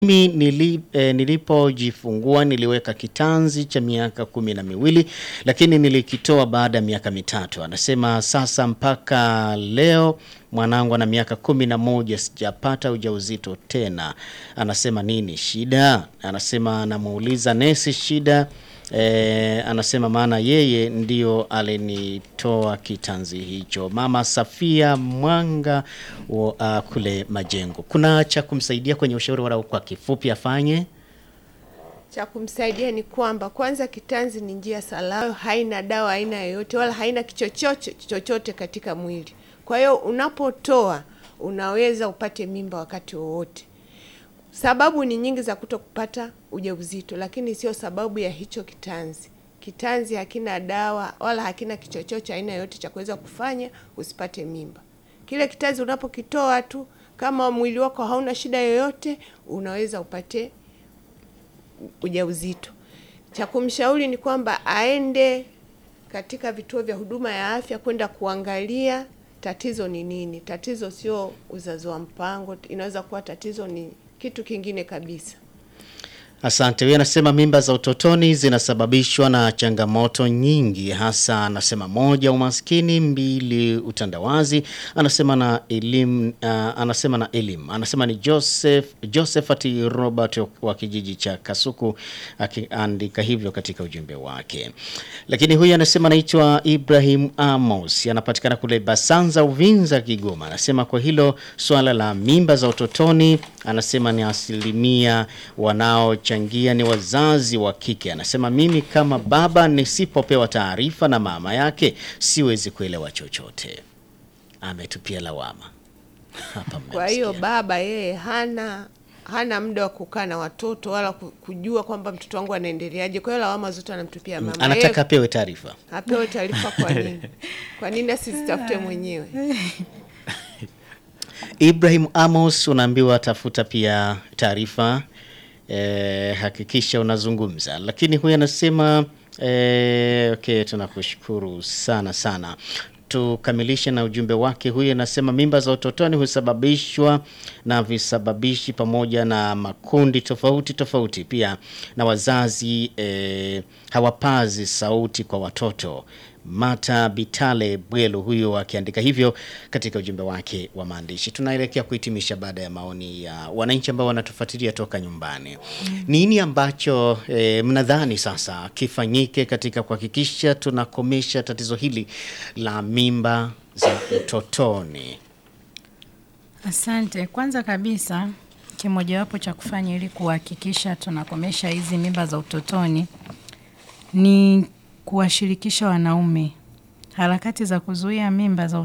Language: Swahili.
Mimi nili, eh, nilipojifungua niliweka kitanzi cha miaka kumi na miwili lakini nilikitoa baada ya miaka mitatu. Anasema sasa mpaka leo mwanangu ana miaka kumi na moja sijapata ujauzito tena. Anasema nini shida? Anasema anamuuliza nesi shida. Eh, anasema maana yeye ndio alinitoa kitanzi hicho. Mama Safia Mwanga wa, uh, kule Majengo. Kuna cha kumsaidia kwenye ushauri wala kwa kifupi afanye? Cha kumsaidia ni kwamba kwanza, kitanzi ni njia salama, haina dawa aina yoyote wala haina kichochote chochote katika mwili. Kwa hiyo unapotoa unaweza upate mimba wakati wowote. Sababu ni nyingi za kuto kupata ujauzito, lakini sio sababu ya hicho kitanzi. Kitanzi hakina dawa wala hakina kichochote cha aina yoyote cha kuweza kufanya usipate mimba. Kile kitanzi unapokitoa tu, kama mwili wako hauna shida yoyote, unaweza upate ujauzito. Cha kumshauri ni kwamba aende katika vituo vya huduma ya afya kwenda kuangalia tatizo ni nini. Tatizo sio uzazi wa mpango, inaweza kuwa tatizo ni kitu kingine kabisa. Asante. Huyu anasema mimba za utotoni zinasababishwa na changamoto nyingi, hasa anasema moja, umaskini; mbili, utandawazi; anasema na elimu uh, anasema na elimu. Anasema ni Joseph Josephat Robert wa kijiji cha Kasuku akiandika hivyo katika ujumbe wake. Lakini huyu anasema anaitwa Ibrahim Amos, anapatikana kule Basanza, Uvinza, Kigoma. Anasema kwa hilo swala la mimba za utotoni, anasema ni asilimia wanao changia ni wazazi wa kike. Anasema mimi kama baba nisipopewa taarifa na mama yake siwezi kuelewa chochote. Ametupia lawama hapa. Kwa hiyo mmemsikia. baba yeye hana hana muda wa kukaa na watoto wala ku- kujua kwamba mtoto wangu anaendeleaje. Kwa hiyo lawama zote anamtupia mama. anataka Yeye apewe taarifa. apewe taarifa. Kwa nini? Kwa nini asizitafute mwenyewe? Ibrahim Amos, unaambiwa tafuta pia taarifa eh, hakikisha unazungumza. Lakini huyu anasema eh, okay, tunakushukuru sana sana. Tukamilishe na ujumbe wake. Huyu anasema mimba za utotoni husababishwa na visababishi pamoja na makundi tofauti tofauti, pia na wazazi eh, hawapazi sauti kwa watoto. Mata Bitale Bwelo huyo akiandika hivyo katika ujumbe wake wa maandishi. Tunaelekea kuhitimisha baada ya maoni ya wananchi ambao wanatufuatilia toka nyumbani. Nini ambacho eh, mnadhani sasa kifanyike katika kuhakikisha tunakomesha tatizo hili la mimba za utotoni? Asante. Kwanza kabisa, kimojawapo cha kufanya ili kuhakikisha tunakomesha hizi mimba za utotoni ni kuwashirikisha wanaume. Harakati za kuzuia mimba za